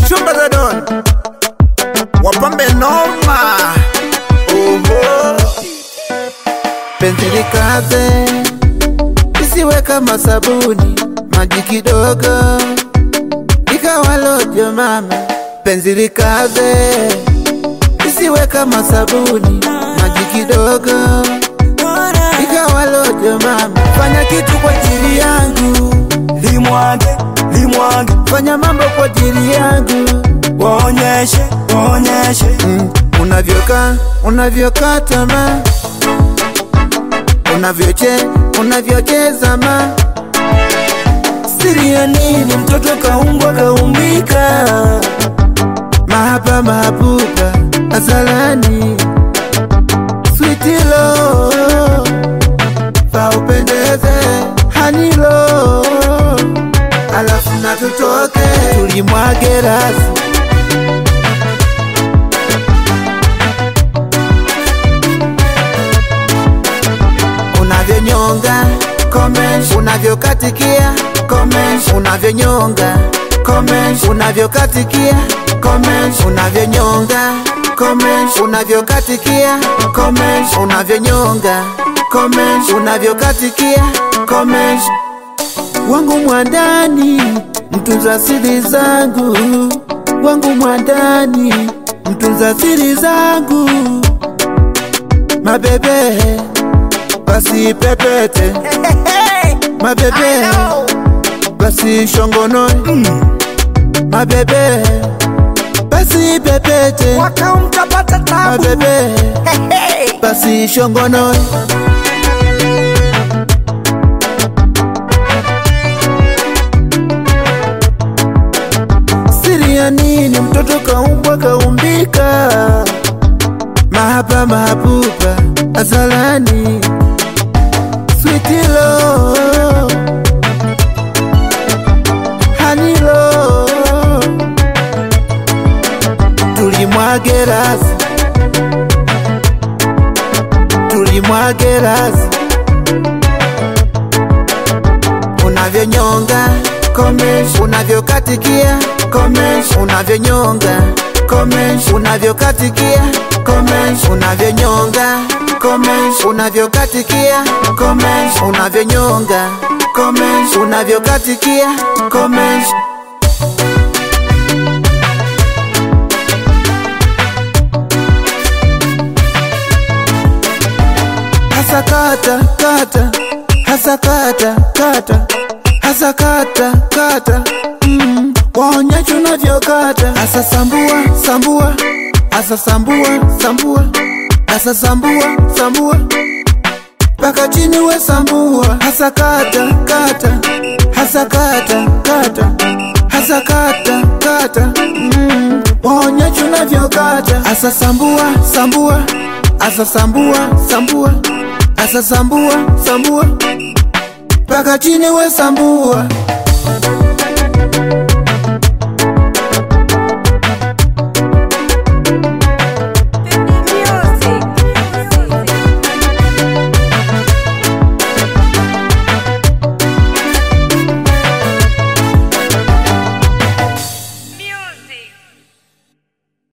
chumba za don wapambe noma oho penzi likaze isiwe kama sabuni maji kidogo ikawa lojo mama penzi likaze isiwe kama sabuni maji kidogo ikawa lojo mama fanya kitu kwa ajili yangu limwage limwage fanya mambo kwa ajili yangu waonyeshe waonyeshe mm. unavyokaa unavyokaa tamaa unavyoche unavyocheza ma siri ya nini mtoto kaumbwa kaumbika mahaba mahabuba azalani switilo paupendeze hanilo alafu na tutoke tulimwage rasi unavyonyonga comment unavyokatikia comment unavyonyonga comment unavyokatikia comment unavyonyonga comment unavyokatikia comment unavyonyonga comment unavyokatikia comment wangu mwandani mtunza siri zangu wangu mwandani mtunza siri zangu mabebe basi pepete mabebe basi shongonoe mabebe basi pepete mwaka mtapata tabu mabebe basi shongonoe siri ya nini mtoto kaumbwa kaumbika mahaba mahabuba azalani switilo hanilo tulimwage rasi tulimwage rasi unavyonyonga comment unavyokatikia comment unavyonyonga comment unavyokatikia comment unavyonyonga comment unavyokatikia comment unavyonyonga comment unavyokatikia comment hasa kata kata hasa kata kata hasa kata kata mm. waonyesha unavyokata hasa sambua sambua hasa sambua sambua hasa sambua sambua mpaka chini we sambua hasa kata kata hasa kata kata hasa kata kata mm. waonyesha unavyokata hasa sambua sambua hasa sambua sambua hasa sambua sambua mpaka chini we sambua